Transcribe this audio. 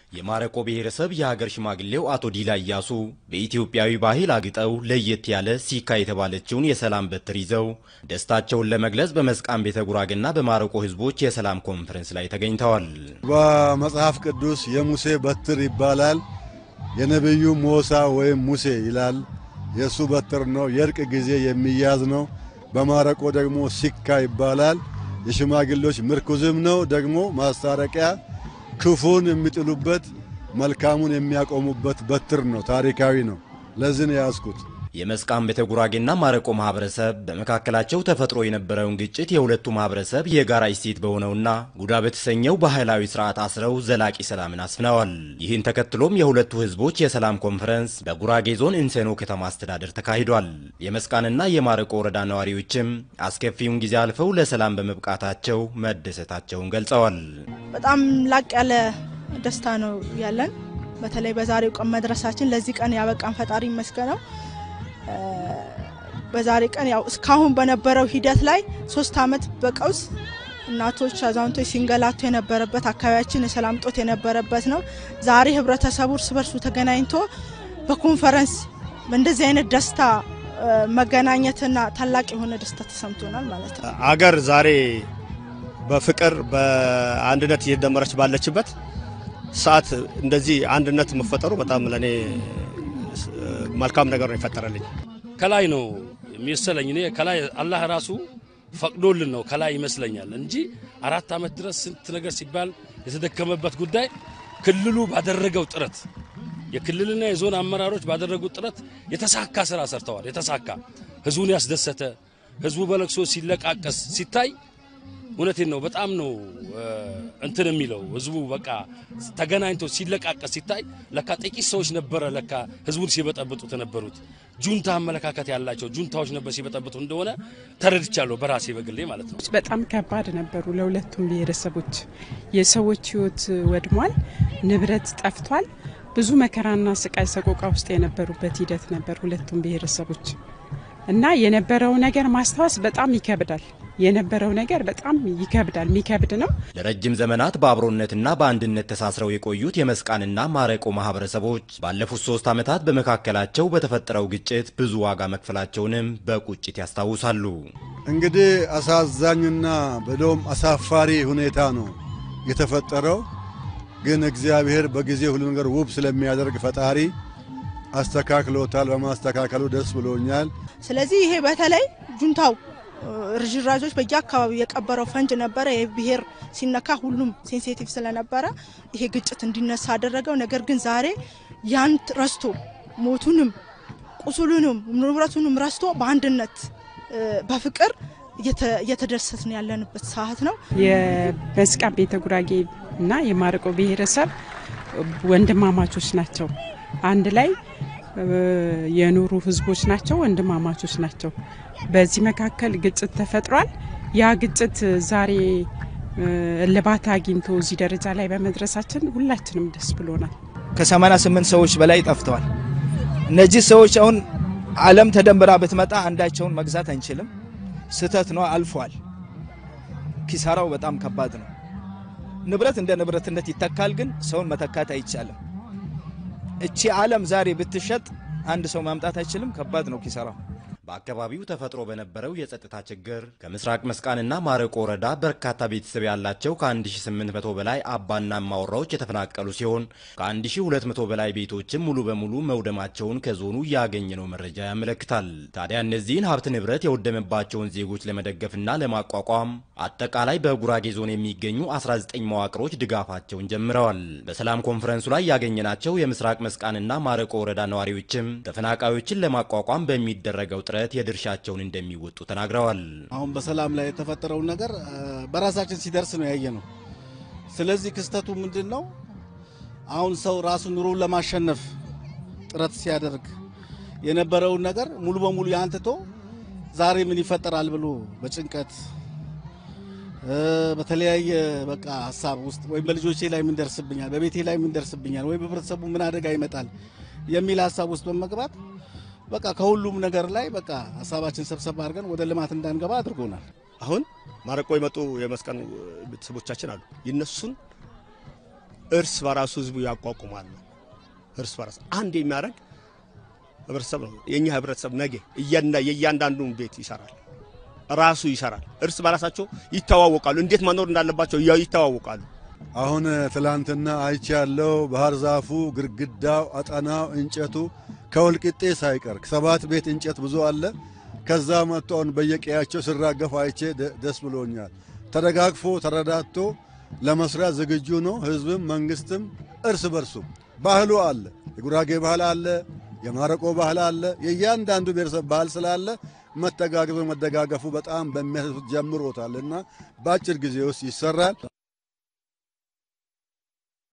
የማረቆ ብሔረሰብ የሀገር ሽማግሌው አቶ ዲላ እያሱ በኢትዮጵያዊ ባህል አግጠው ለየት ያለ ሲካ የተባለችውን የሰላም በትር ይዘው ደስታቸውን ለመግለጽ በመስቃን ቤተ ጉራጌና በማረቆ ሕዝቦች የሰላም ኮንፈረንስ ላይ ተገኝተዋል። በመጽሐፍ ቅዱስ የሙሴ በትር ይባላል። የነቢዩ ሞሳ ወይም ሙሴ ይላል። የእሱ በትር ነው። የእርቅ ጊዜ የሚያዝ ነው። በማረቆ ደግሞ ሲካ ይባላል። የሽማግሌዎች ምርኩዝም ነው። ደግሞ ማስታረቂያ ክፉን የሚጥሉበት መልካሙን የሚያቆሙበት በትር ነው። ታሪካዊ ነው። ለዚህ ነው የያዝኩት። የመስቃን ቤተ ጉራጌና ማረቆ ማህበረሰብ በመካከላቸው ተፈጥሮ የነበረውን ግጭት የሁለቱ ማህበረሰብ የጋራ እሴት በሆነውና ጉዳ በተሰኘው ባህላዊ ስርዓት አስረው ዘላቂ ሰላምን አስፍነዋል። ይህን ተከትሎም የሁለቱ ህዝቦች የሰላም ኮንፈረንስ በጉራጌ ዞን እንሴኖ ከተማ አስተዳደር ተካሂዷል። የመስቃንና የማረቆ ወረዳ ነዋሪዎችም አስከፊውን ጊዜ አልፈው ለሰላም በመብቃታቸው መደሰታቸውን ገልጸዋል። በጣም ላቅ ያለ ደስታ ነው ያለን። በተለይ በዛሬው ቀን መድረሳችን ለዚህ ቀን ያበቃን ፈጣሪ ይመስገነው። በዛሬ ቀን ያው እስካሁን በነበረው ሂደት ላይ ሶስት አመት በቀውስ እናቶች፣ አዛውንቶች ሲንገላቱ የነበረበት አካባቢያችን የሰላም ጦት የነበረበት ነው። ዛሬ ህብረተሰቡ እርስ በርሱ ተገናኝቶ በኮንፈረንስ በእንደዚህ አይነት ደስታ መገናኘትና ታላቅ የሆነ ደስታ ተሰምቶናል ማለት ነው። አገር ዛሬ በፍቅር በአንድነት እየደመረች ባለችበት ሰዓት እንደዚህ አንድነት መፈጠሩ በጣም ለእኔ መልካም ነገር ነው የፈጠረልኝ። ከላይ ነው የሚሰለኝ እኔ ከላይ አላህ ራሱ ፈቅዶልን ነው ከላይ ይመስለኛል እንጂ አራት ዓመት ድረስ ስንት ነገር ሲባል የተደከመበት ጉዳይ ክልሉ ባደረገው ጥረት የክልልና የዞን አመራሮች ባደረጉት ጥረት የተሳካ ስራ ሰርተዋል። የተሳካ ህዝቡን ያስደሰተ ህዝቡ በለቅሶ ሲለቃቀስ ሲታይ እውነቴን ነው በጣም ነው እንትን የሚለው ህዝቡ በቃ ተገናኝቶ ሲለቃቀስ ሲታይ ለካ ጥቂት ሰዎች ነበረ ለካ ህዝቡን ሲበጠብጡት የነበሩት ጁንታ አመለካከት ያላቸው ጁንታዎች ነበር ሲበጠብጡ እንደሆነ ተረድቻለሁ በራሴ በግሌ ማለት ነው። በጣም ከባድ ነበሩ ለሁለቱም ብሔረሰቦች። የሰዎች ህይወት ወድሟል፣ ንብረት ጠፍቷል። ብዙ መከራና ስቃይ ሰቆቃ ውስጥ የነበሩበት ሂደት ነበር ሁለቱም ብሔረሰቦች እና የነበረው ነገር ማስታወስ በጣም ይከብዳል። የነበረው ነገር በጣም ይከብዳል፣ የሚከብድ ነው። ለረጅም ዘመናት በአብሮነትና በአንድነት ተሳስረው የቆዩት የመስቃንና ማረቆ ማህበረሰቦች ባለፉት ሶስት ዓመታት በመካከላቸው በተፈጠረው ግጭት ብዙ ዋጋ መክፈላቸውንም በቁጭት ያስታውሳሉ። እንግዲህ አሳዛኝና በደም አሳፋሪ ሁኔታ ነው የተፈጠረው። ግን እግዚአብሔር በጊዜ ሁሉ ነገር ውብ ስለሚያደርግ ፈጣሪ አስተካክሎታል። በማስተካከሉ ደስ ብሎኛል። ስለዚህ ይሄ በተለይ ጁንታው ርዥራዦች በየአካባቢው የቀበረው ፈንጅ ነበረ። ይህ ብሔር ሲነካ ሁሉም ሴንሲቲቭ ስለነበረ ይሄ ግጭት እንዲነሳ አደረገው። ነገር ግን ዛሬ ያን ረስቶ ሞቱንም ቁስሉንም ንብረቱንም ረስቶ በአንድነት በፍቅር እየተደሰትን ያለንበት ሰዓት ነው። የመስቃን ቤተ ጉራጌ እና የማረቆ ብሔረሰብ ወንድማማቾች ናቸው። አንድ ላይ የኖሩ ህዝቦች ናቸው። ወንድማማቾች ናቸው። በዚህ መካከል ግጭት ተፈጥሯል። ያ ግጭት ዛሬ እልባት አግኝቶ እዚህ ደረጃ ላይ በመድረሳችን ሁላችንም ደስ ብሎናል። ከ88 ሰዎች በላይ ጠፍተዋል። እነዚህ ሰዎች አሁን ዓለም ተደምራ ብትመጣ አንዳቸውን መግዛት አንችልም። ስህተት ነው፣ አልፏል። ኪሳራው በጣም ከባድ ነው። ንብረት እንደ ንብረትነት ይተካል፣ ግን ሰውን መተካት አይቻልም። እቺ ዓለም ዛሬ ብትሸጥ አንድ ሰው ማምጣት አይችልም። ከባድ ነው ኪሳራው። በአካባቢው ተፈጥሮ በነበረው የጸጥታ ችግር ከምስራቅ መስቃንና ማረቆ ወረዳ በርካታ ቤተሰብ ያላቸው ከ1800 በላይ አባና እማወራዎች የተፈናቀሉ ሲሆን ከ1200 በላይ ቤቶችም ሙሉ በሙሉ መውደማቸውን ከዞኑ ያገኘነው መረጃ ያመለክታል። ታዲያ እነዚህን ሀብት ንብረት የወደመባቸውን ዜጎች ለመደገፍና ለማቋቋም አጠቃላይ በጉራጌ ዞን የሚገኙ 19 መዋቅሮች ድጋፋቸውን ጀምረዋል። በሰላም ኮንፈረንሱ ላይ ያገኘናቸው የምስራቅ መስቃንና ማረቆ ወረዳ ነዋሪዎችም ተፈናቃዮችን ለማቋቋም በሚደረገው ጥረት የድርሻቸውን እንደሚወጡ ተናግረዋል። አሁን በሰላም ላይ የተፈጠረውን ነገር በራሳችን ሲደርስ ነው ያየ ነው። ስለዚህ ክስተቱ ምንድን ነው? አሁን ሰው ራሱ ኑሮውን ለማሸነፍ ጥረት ሲያደርግ የነበረውን ነገር ሙሉ በሙሉ ያንትቶ ዛሬ ምን ይፈጠራል ብሎ በጭንቀት በተለያየ በቃ ሀሳብ ውስጥ ወይም በልጆቼ ላይ ምን ደርስብኛል፣ በቤቴ ላይ ምን ደርስብኛል፣ ወይም በህብረተሰቡ ምን አደጋ ይመጣል የሚል ሀሳብ ውስጥ በመግባት በቃ ከሁሉም ነገር ላይ በቃ ሀሳባችን ሰብሰብ አድርገን ወደ ልማት እንዳንገባ አድርጎናል። አሁን ማረቆ የመጡ የመስቃን ቤተሰቦቻችን አሉ። የነሱን እርስ በራሱ ህዝቡ ያቋቁማል ነው። እርስ በራሱ አንድ የሚያደርግ ህብረተሰብ ነው። የኛ ህብረተሰብ ነገ የእያንዳንዱን ቤት ይሰራል፣ ራሱ ይሰራል። እርስ በራሳቸው ይተዋወቃሉ። እንዴት መኖር እንዳለባቸው ይተዋወቃሉ። አሁን ትላንትና አይቼ ያለው ባህር ዛፉ፣ ግድግዳው፣ አጠናው፣ እንጨቱ ከወልቂጤ ሳይቀር ሰባት ቤት እንጨት ብዙ አለ። ከዛ መጥቶ አሁን በየቀያቸው ሲራገፉ አይቼ ደስ ብሎኛል። ተደጋግፎ ተረዳድቶ ለመስራት ዝግጁ ነው። ህዝብም መንግስትም እርስ በርሱ ባህሉ አለ። የጉራጌ ባህል አለ፣ የማረቆ ባህል አለ። የእያንዳንዱ ብሔረሰብ ባህል ስላለ መተጋገዙ መደጋገፉ በጣም በሚያስደስት ጀምሮታል እና በአጭር ጊዜ ውስጥ ይሰራል።